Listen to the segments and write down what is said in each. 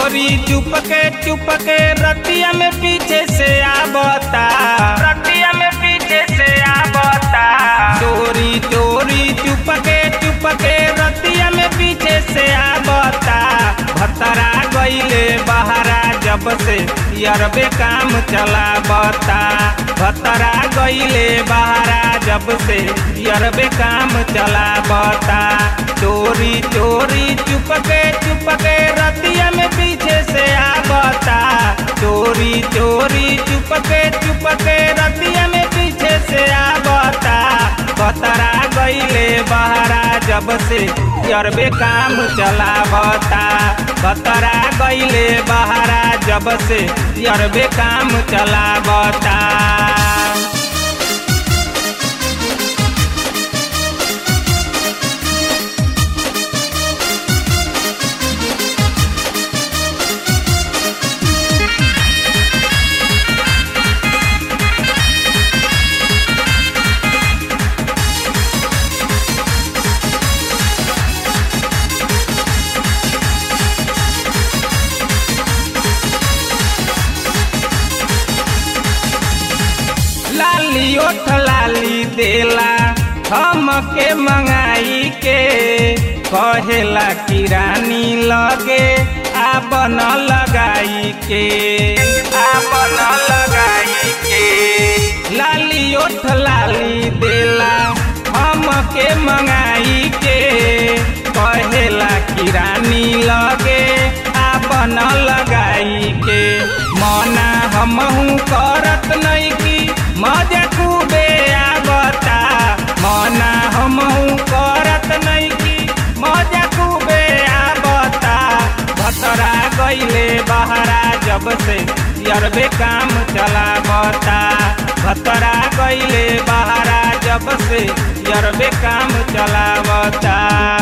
चोरी चुपके चुपके रतिया में पीछे से आवता रतिया में पीछे से आवता चोरी चोरी चुपके चुपके रतिया में पीछे से आवता भतरा गईले बहरा जब से यरबे काम चलावता भतरा गईले बहरा जब से यरबे काम चलावता चोरी चोरी चुपके चुपके रतिया में पीछे से आवता चोरी चोरी चुपके चुपके रतिया में पीछे से आवता बतरा गईले बहरा जब से यरबे काम चलावता बतरा गईले बहरा जब से यरबे काम चलावता लाली ओठ लाली देला हमके मंगाई के कहेला कि रानी लगे आपन लगाई के आपन लगाई के लाली ओठ लाली देला हमके मंगाई के कहेला कि रानी लगे आपन लगाई के मना हमहू करत नहीं की मजा खूबे आवता मना हमहू करत नहीं की मजा खूबे आवता भतरा गईले बहरा जब से यरबे काम चलावता भतरा गईले बहरा जब से यरबे काम चलावता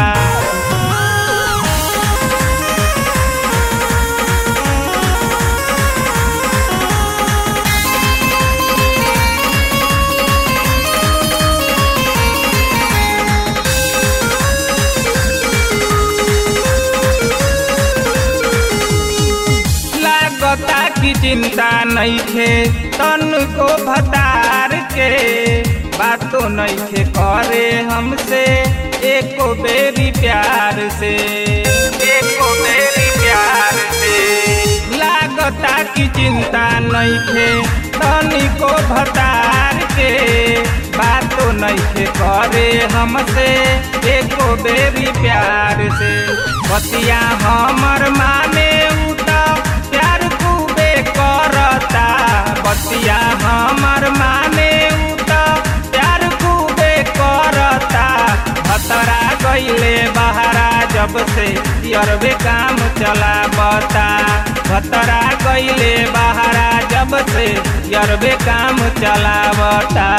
लागता की चिंता नहीं थे तन को भतार के बातों नहीं थे करे हमसे एको बेरी प्यार से एको बेरी प्यार से लागता की चिंता नहीं थे तन को भतार के बातों नहीं थे करे हमसे एको बेरी प्यार से बतिया हमर माने उता प्यार खूबे करता बतिया हमर माने उता प्यार खूबे करता भतरा गईले बहरा जब से यरबे काम चलावता भतरा गईले बहरा जब से यरबे काम चलावता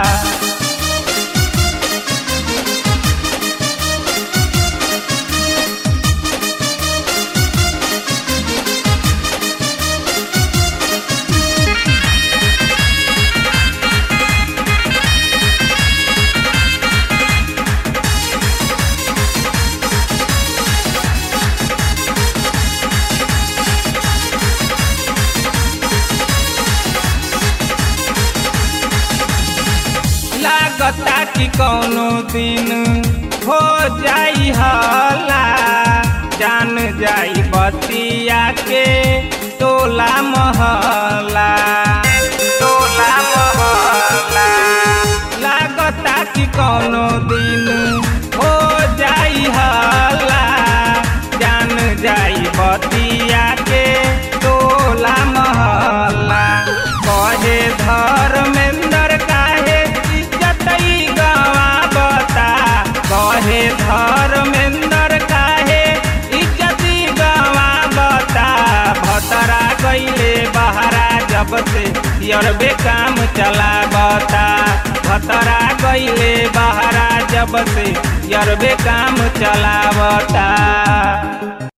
लागता कि कौनो दिन हो जाई हला जान जाई बतिया के टोला महला टोला महला लागता कि कौनो दिन हो जाई हला जान जाई बतिया के टोला महला कहे धर्मेंद्र काहे इज्जत गवावता कहे धर्मेंद्र काहे इज्जत गवावता भतरा गईले बहरा जब से यरबे काम चलावता भतरा गईले बहरा जब से यरबे काम चलावता